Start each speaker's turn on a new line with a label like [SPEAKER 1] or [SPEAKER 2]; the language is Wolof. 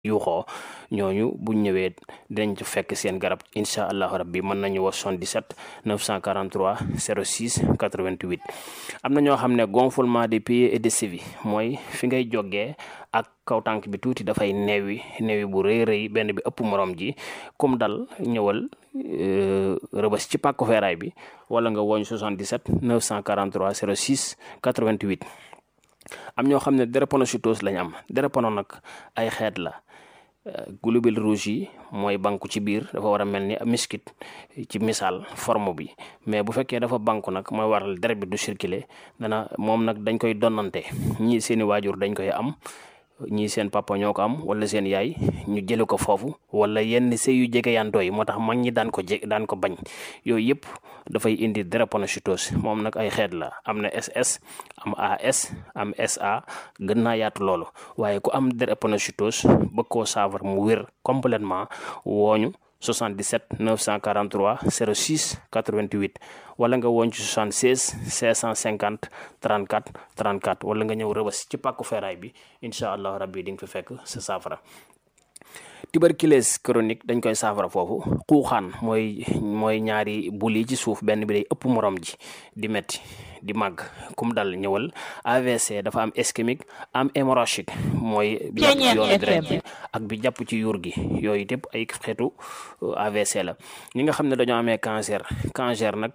[SPEAKER 1] yuuxoo ñooñu buñ ñëwee dinañ ci fekk seen garab incha allahu rabbi mën nañu wax 77 943 06 88 am na ñoo xam ne gonflement des pieds et des chevilles mooy fi ngay jógee ak kaw tànk bi tuuti dafay neewi neewi bu rëy rëy benn bi ëpp morom ji comme dal ñëwal rëbës ci pàkku feeraay bi wala nga woñ 77 943 06 88 am ñoo xam ne drépanocytose lañ am drépano nag ay xeet la globules rouges yi mooy banku ci biir dafa war a mel ni miskit ci misaal forme bi mais bu fekkee dafa banku nag mooy waral deret bi du circuler dana moom nag dañ koy donnante ñii seeni waajur dañ koy am ñii seen papa ñoo ko am wala seen yaay ñu jële ko foofu wala yenn sëy yu jege yantoo yi moo tax mag ñi daan ko je daan ko bañ yooyu yëpp dafay indi drépanocytose moom nag ay xeet la am na SS am AS am SA gën naa yaatu loolu waaye ku am drépanocytose bëgg koo saafara mu wér complètement wooñu 77 943 06 88 wala nga woon ci 76 650 34 34 wala nga ñëw rëbës ci pàkku feeraay bi incha allah rabbi di nga fi fekk sa saafara tuberculose chronique dañ koy saafara foofu xuuxaan mooy mooy ñaari bul yi ci suuf benn bi day ëpp morom ji di metti di màgg kum dal ñëwal AVC dafa am ischémique am hémorragique mooy bi jàpp ci yoonu deret ji ak bi jàpp ci yuur gi yooyu yëpp ay xeetu AVC la ñi nga xam ne dañoo amee cancer cancer nag